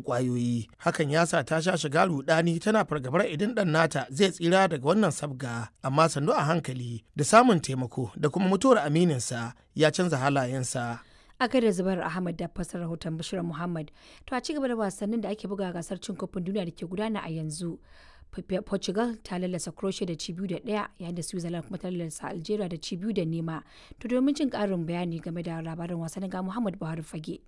kwayoyi hakan ya sa ta sha shiga rudani tana fargabar idan dan nata zai tsira daga wannan sabga amma sannu a hankali da samun taimako da kuma mutuwar amininsa ya canza halayensa a da zubar ahmad da fasar rahoton bashir muhammad to a cigaba da wasannin da ake buga gasar cin kofin duniya da ke gudana a yanzu portugal ta lallasa croatia da ci biyu da daya yayin da switzerland kuma ta lallasa algeria da ci biyu da nema to domin jin karin bayani game da labarin wasannin ga muhammad buhari fage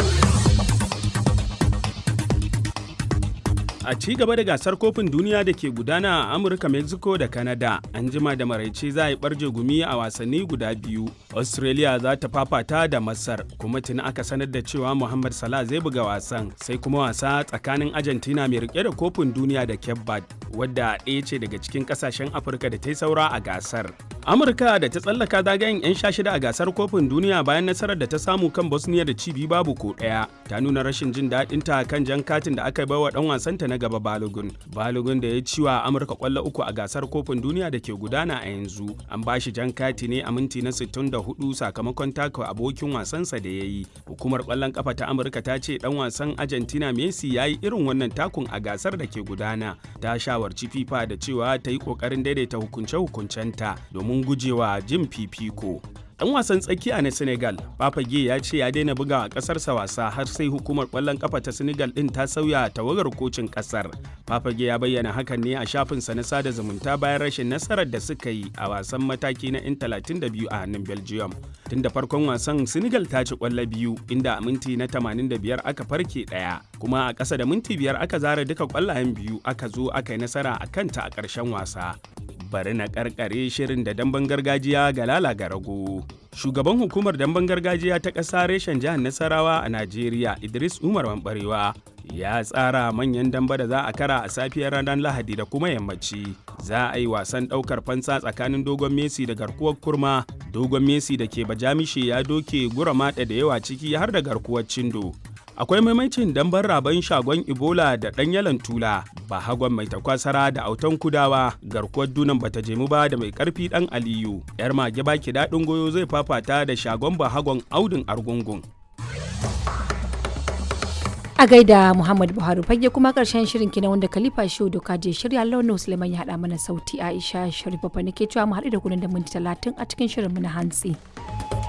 A ci gaba da gasar kofin duniya da ke gudana a Amurka, Mexico da Canada, an jima da maraice za a yi barje gumi a wasanni guda biyu. Australia za ta fafata da Masar, kuma tuni aka sanar da cewa Muhammad Salah zai buga wasan, sai kuma wasa tsakanin Argentina mai rike da kofin duniya da Cape Verde, wadda ɗaya ce daga cikin ƙasashen Afirka da ta yi saura a gasar. Amurka da ta tsallaka zagayen 'yan sha shida a gasar kofin duniya bayan nasarar da ta samu kan Bosnia da cibi babu ko ɗaya, ta nuna rashin jin daɗinta kan jan katin da aka baiwa ɗan wasanta na gaba Balogun. Balogun da ya ci wa Amurka kwallo uku a gasar kofin duniya da ke gudana a yanzu. An ba shi jan kati ne a minti na 64 sakamakon taka abokin wasansa da ya yi. Hukumar kwallon kafa ta Amurka ta ce dan wasan Argentina Messi ya yi irin wannan takun a gasar da ke gudana. Ta shawarci FIFA da cewa ta yi kokarin daidaita hukunce-hukuncenta domin gujewa jin fifiko. Dan wasan tsakiya na Senegal, Papage ya ce ya daina bugawa kasarsa wasa har sai hukumar kwallon kafa ta Senegal din ta sauya tawagar kocin kasar. Papage ya bayyana hakan ne a shafinsa na sada zumunta bayan rashin nasarar da suka yi a wasan mataki na 'yan 32 a hannun Belgium. Tun da farkon wasan Senegal ta ci kwallo biyu inda a minti na 85 aka farke ɗaya, kuma a ƙasa da minti biyar aka zara duka kwallayen biyu aka zo aka yi nasara a kanta a ƙarshen wasa. bari na karkare shirin da damben gargajiya ga lala ga rago. Shugaban hukumar damben gargajiya ta ƙasa reshen jihar Nasarawa a Najeriya Idris Umar Mambarewa ya tsara manyan damba da za a kara a safiyar ranar Lahadi da kuma yammaci. Za a yi wasan ɗaukar fansa tsakanin dogon Messi da garkuwar kurma. Dogon Messi da ke bajamishe ya doke gura maɗa da yawa ciki har da garkuwar cindo. akwai maimacin dambar raban shagon ebola da ɗan yalan tula ba hagon mai takwasara da autan kudawa garkuwar dunan bata jemu ba da mai karfi ɗan aliyu yar mage baki daɗin goyo zai fafata da shagon ba hagon audin argungun a gaida muhammad buhari fage kuma karshen shirin kina wanda khalifa shehu doka je shirya launin suleiman ya haɗa mana sauti aisha sharifa nake cewa mu haɗu da kunan da minti talatin a cikin shirin mu na hantsi.